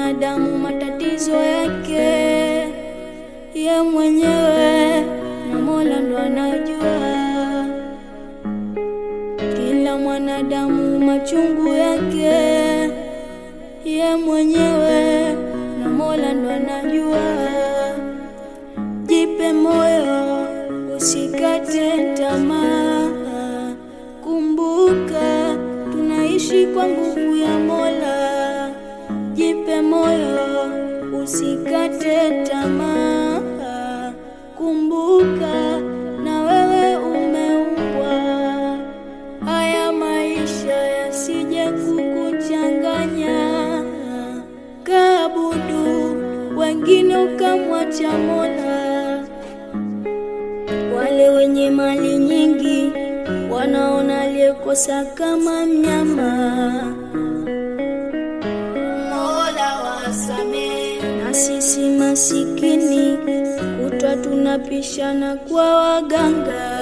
mwanadamu matatizo yake ye mwenyewe na Mola ndo anajua. Kila mwanadamu machungu yake ye mwenyewe na Mola ndo anajua. Jipe moyo, usikate tamaa. Kumbuka tunaishi kwa nguvu ya Mola. Jipe moyo, usikate tamaa. Kumbuka na wewe umeumbwa. Haya maisha yasije kukuchanganya, kaabudu wengine ukamwacha Mola. Wale wenye mali nyingi wanaona aliyekosa kama mnyama. Mola wasamehe, na sisi masikini kutwa tunapishana kwa waganga.